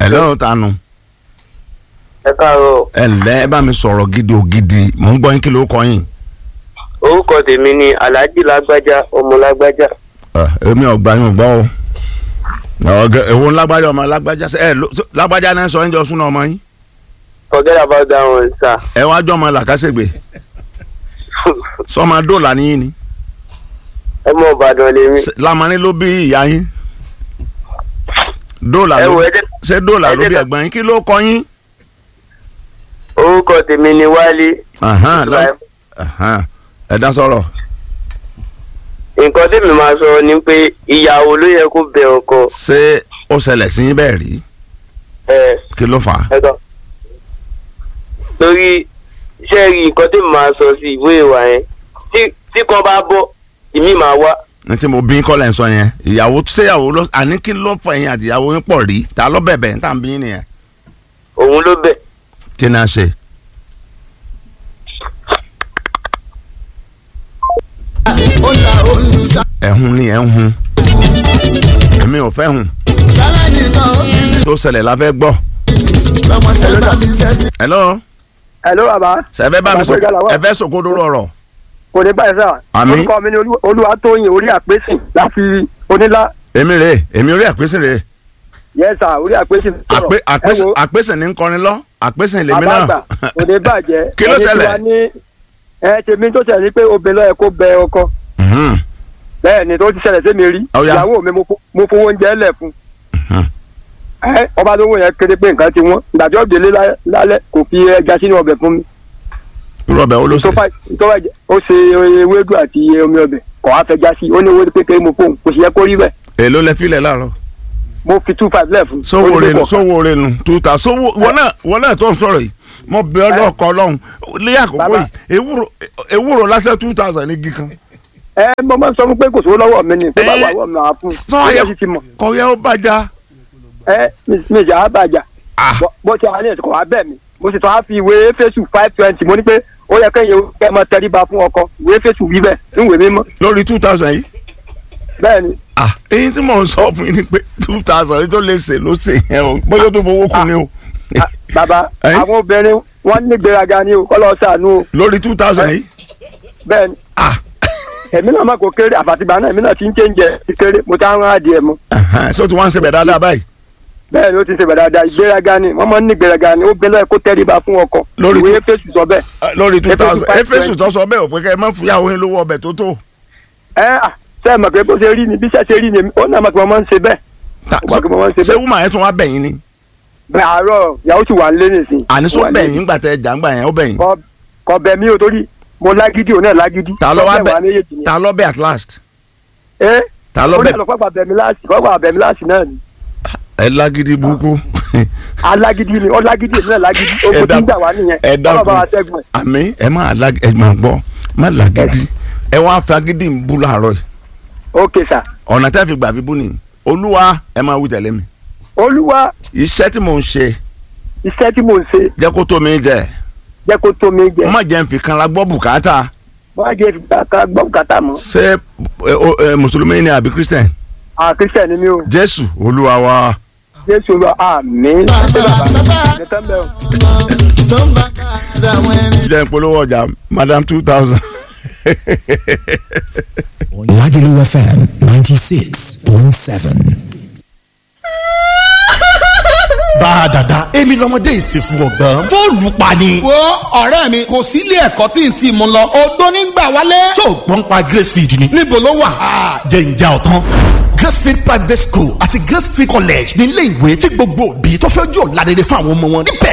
hello tanu ẹ káàárọ̀ ẹ ǹlẹ́ ẹ bá mi sọ̀rọ̀ gidi ògidì mò ń gbọ́ yín kí ló kọ́ yín. orúkọ tèmi ni alhaji lágbájá ọmọ lágbájá Ẹ, èmi ọgbà yín ò gbọ́ o ọgẹ èwo ńlágbájá ọmọ lágbájá ẹ ló- lágbájá náà sọ ẹ ń jọ súná ọmọ yín forget about that one sir ẹ wá jọ ọmọ làkàṣègbè sọmọ dọ́là níyìn ni ọmọ ìbàdàn lèmi Ṣé lamani ló bí ìyá yín dọ́là ẹ ló wo bí ẹ jẹ́- ṣé dọ́là ẹ ló jẹ́ bí ká- ẹ̀gbọ́n yín kí ló kọ́ yín. orúkọ tèmi ni wálé Ahan, lọ- ahan, ẹ dá sọ̀rọ̀ nǹkan tèmi máa sọ ni pé ìyàwó ló yẹ kó bẹ ọkọ ṣé ó ṣẹlẹ̀ sí yín bẹ́ẹ̀ rí ẹ kí ló fà á. ẹ tán torí iṣẹ́ rí nǹkan tèmi máa sọ sí ìwé ìwà yẹn tí tí kan bá bọ́ ìmí máa wá ní tí mo bí kọ́lẹ̀ ń sọ yẹn ìyàwó ṣéyàwó lọ àní kí ló fọ ẹ̀yìn àti ìyàwó yín pọ̀ rí ta ló bẹ̀bẹ̀ ń tà ń bí yín nìyẹn òun ló bẹ̀ kí ni a ṣe. ó ta olùsá ẹ̀hún ni ẹ̀ ń hun èmi ò fẹ́ hun lára nìkan ó fi sí tó ṣẹlẹ̀ la fẹ́ gbọ́. lọ́mọ sẹ́ńtà fi sẹ́sì. hello hello baba sẹ́fẹ́ bá mi sọ Bàbá Gbéga làwà. ẹ fẹ́ sòkodo ọ̀rọ̀ kò ní báyìí sá Àmín. orúkọ mi ni Olú- olúwatóyìn orí àpèsìn láti onílá èmi rè èmi orí àpèsè rè yẹ sá orí àpèsìn sọ̀rọ̀. àpè àpèsè Ẹ wo, àpèsè ní kọrin lọ àpèsè lèmi bàbá náà àgbà kò ní bàjẹ́ Kí ló Ẹni tí ṣẹlẹ̀? wàá ní ẹ tèmi tó ṣẹlẹ̀ ni pé obìnrin lọ́yẹ kó bẹ ọkọ Mhm, bẹ́ẹ̀ ni tó ti ṣẹlẹ̀ sí mi rí Ó yá. ìyàwó mi mo fo- mo fowó oúnjẹ lẹ̀ fún mhm. ẹ ọba lówó yẹn kéde pé nǹkan ti wọ́n ìgbàjọ́ òdèlé lálẹ́ kò fi ẹja sínú ọbẹ̀ fún mi irú ọbẹ̀ wo ló tó ṣe fà tó fà ó ṣe ewédú àti omi ọbẹ̀ kò wá fẹja sí ó ní owó kékeré mo fóun kò sì yẹ kó rí bẹ́ẹ̀ èló lẹ filẹ̀ láàárọ̀ mo fi two five lẹ̀ fún sówó Ó ní renu kò kàn. sówó renu tuta sówó wọn náà wọn náà tó ń sọ̀rọ̀ yìí mo bẹ ọlọ́kọ ọlọ́run lé àkókò Bàbá. yìí ewúro ewúro lásán two thousand ní gíkan. ẹ mo máa ń sọ fún pé kò sówó lọ́wọ́ mi ni tó bá Ẹ, wà wọ́n mi máa fún sọ un ó yẹ- yẹ sì ti mọ̀ kọ̀wé ó bàjá. ẹ mi mi jà á bàjá Ah. Bọ́- bó ti wà ní ẹ̀sìn kò wá bẹ́ẹ̀ mi mo sì tún á fi ìwé fésù five twenty mo ní pé ó yẹ kẹ́yìn kẹ́ mọ tẹríba fún ọkọ ìwé fésù wí bẹ́ẹ̀ níwèé mímọ́ lórí two thousand yìí. bẹ́ẹ̀ ni ah èyí tí mò ń sọ fún yín ni pé two thousand yìí tó lè ṣe ló ṣe yẹn o bóyá tó fowó kù ni o. Ah, bàbá Ẹ? àwọn obìnrin wọ́n ní gbéraga ni o kọ́ lọ́ọ́ sànú o lórí two thousand yìí. bẹ́ẹ̀ ni ah èmi náà má kó kéré àfàtìgbà náà èmi náà ti ń chéńjẹ ti kéré mo ti ń rán adìẹ mu ahan, ṣé o ti wá ń ṣe bẹ̀ dáadáa báyìí. bẹ́ẹ̀ ni ó ti ṣe bẹ̀rẹ̀ dáadáa ìgbéraga ni wọ́n máa ń ní gbéraga ni ó gbẹ́lẹ́ kó tẹríba fún ọkọ Lórí ìwé tó- fésù sọ bẹ́ẹ̀ Ah, lórí two thousand Efesu efesu tó sọ bẹ́ẹ̀ ò pé kẹ́ ẹ má fúyàwó yín lówó ọbẹ̀ tó tó. ẹ à ṣe é mọ̀ pé bó ṣe rí ni bí ṣe ṣe rí ni ó náà mọ̀ pé wọ́n máa ń ṣe bẹ́ẹ̀ Ta- Ó bá kí mo máa ń ṣe ṣé bẹ́ẹ̀. wúmà yẹn tún wá bẹ̀yìn ni. bẹ́ẹ̀ àárọ̀ ìyàwó sì wà nílé nìsín àní Ó sọ wà nílé. bẹ̀yìn ńgbà tẹ jàǹgbà yẹn ó bẹ̀yìn. Kọ- kọ bẹ̀ mí o torí mo lágídí òun náà lágídí ta ló wá Ọbẹ̀ wa bẹ̀ méjèèjì ni. ta ló bẹ̀ at last. ẹ ta ló ó ní bẹ̀ àlọ́ fọ́gbà bẹ̀mí láàsì fọ́gbà bẹ̀mí láàsì náà ni ẹ lágídí burúkú. alágídí ni ó lágídí èmi náà lágídí ogun tí ń dákun- gbà wá nìyẹn ẹ Ọlọ́run bá wa dákun ṣẹ́gun ẹ̀. àmì ẹ má lag ẹ má gbọ́ má làgídí ẹ wá fi agídí ń bú láàárọ̀ yìí ok sà ọ̀nà tẹ́ fi gbà fi bú nìyí olúwa ẹ máa wí tẹ̀lé mi olúwa iṣẹ́ tí mò ń ṣe iṣẹ́ tí mò ń ṣe jẹ́ kó tó mi jẹ jẹ́ kó tó mi jẹ má jẹ́ n fi kan la gbọ́ bùkátà wọ́n á jẹ́ ká gbọ́ bùkátà mọ́ ṣé ẹ, o- ẹ, mùsùlùmí ni àbí christian à kírísítẹ̀ ni mí o jésù olúwa wa jésù olúwa àmín ṣé bàbá ẹ̀ tán bẹ́ẹ̀ o. tó ń bá káàdà àwọn ẹni. jẹ́ n polówó ọjà madam two thousand. Lagelu FM 96.7. bá a dàda èmi lọmọdé ìsìnkú ọgbọ́n fóònù pa ni. wo ọ̀rẹ́ mi kò sí ilé ẹ̀kọ́ tí n ti mú lọ odó nígbà wálé. tó gbọ́n pa gracefield ni. níbo ló wà. jẹ́ ìjà ọ̀tán. gracefield private school àti gracefield college ní ilé ìwé tí gbogbo òbí tó fẹ́ jọ ládẹ́dẹ́ fún àwọn ọmọ wọn níbẹ̀